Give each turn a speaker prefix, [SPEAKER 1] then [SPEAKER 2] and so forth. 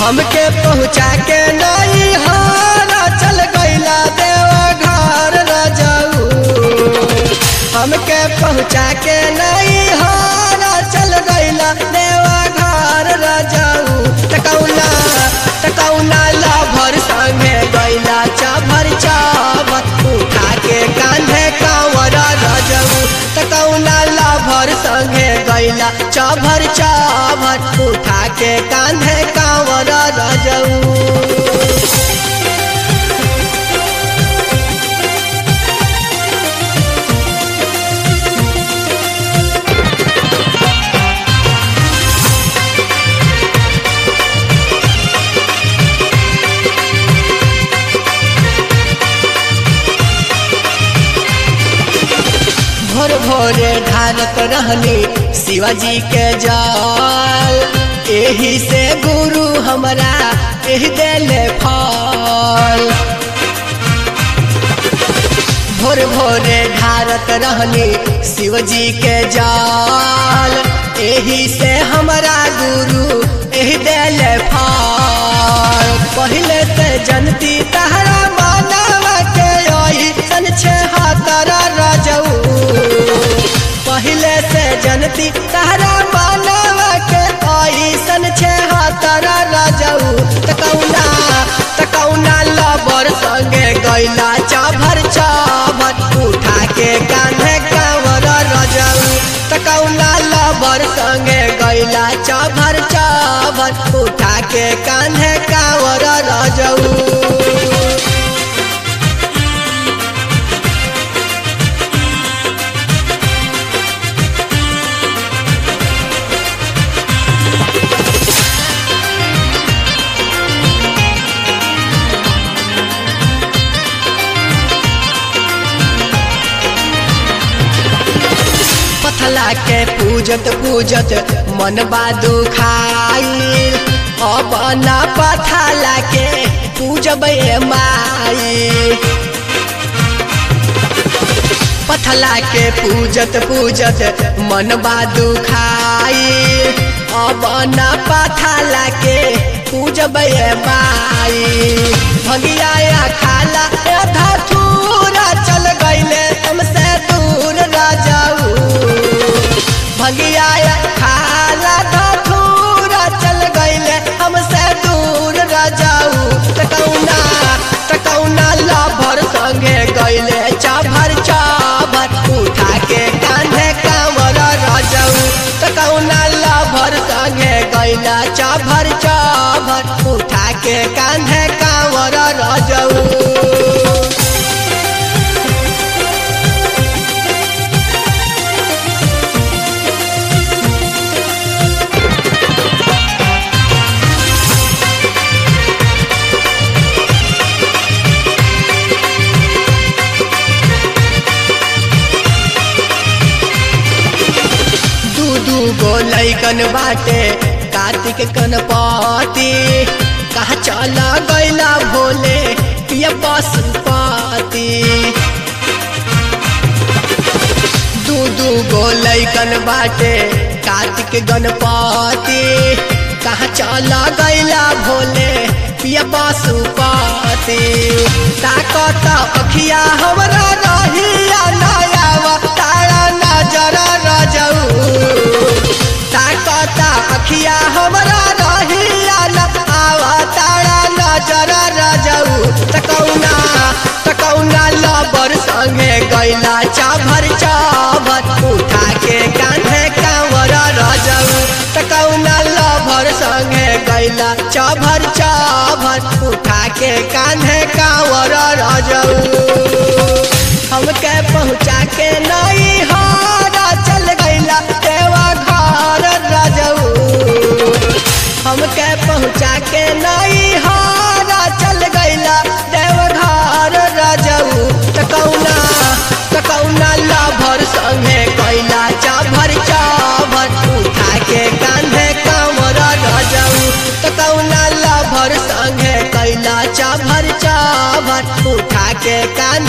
[SPEAKER 1] हमके पहुँचा के नहीं हारा चल गईला देवा घर रजाऊ हमके पहुँचा के नहीं हारा चल गईला देवा घर रजाऊ तकौला तकौला ला भर संगे गईला चाभर चाभर उठा के कांधे कांवर रजाऊ तकौला ला भर संगे गईला चाभर चाभर उठा के कांधे कांवर रजाऊ भोर भोरे ढारत रहनी शिवाजी के जाल एही से गुरु हमरा एह देले फल भोर भोरे ढारत रहनी शिवजी के जाल एही से हमरा गुरु एह देले फल पहले ते जनती तहरा मानवा के आई सन छे हाथरा राजऊ पहले से जनती तहरा मानवा के आई सन छे हाथरा राजऊ तकौना तकौना लबर संगे गैला चाभर चाभर उठा के कान्हे कांवर रजऊ तकौना लबर संगे गैला चाभर चाभर उठा के कान्हे कांवर रजऊ पथला के पूजत पूजत मन बादू खाइल अब न पथला के पूजब माई पथला के पूजत पूजत मन बादू खाइल अब न पथला के पूजब माई भंगिया खाला धथूरा चल गईले हमसे दूर राजाऊ भगिया खाला धथूरा चल गईले हमसे दूर राजाऊ तकौना तकौना लाभर संगे गईले चाभर चाभर उठा के कांधे कांवर राजाऊ तकौना लाभर संगे गईला चाभर चाभर उठा के कांधे कांवर राजाऊ दू दू गो लैकन बाटे कार्तिक गणपति कहा चला गैला भोले पिया पशुपति दू दू गो लैकन बाटे कार्तिक गणपति कहा चला गैला भोले पिया पशुपति ताकत अखिया हमरा रहिया नयावा तारा नजर रजऊ ताकत अखिया हमरा रहिया न आवा तारा नजर रजऊ तकौना तकौना लबर संगे गैला चाभर चाभर उठा के कान्हे कांवर रजऊ तकौना लभर संगे गैला चाभर चाभर उठा के कान्हे कांवर रजऊ हमके पहुँचा के नहीं हारा चल गईला देवा घर राजऊ हमके पहुँचा के नहीं हारा चल गईला देव घर राजऊ तकौना तकौना लाभर संगे कैला चाभर चाभर उठा के कांधे कांवर राजऊ तकौना लाभर संगे कैला चाभर चाभर उठा के कान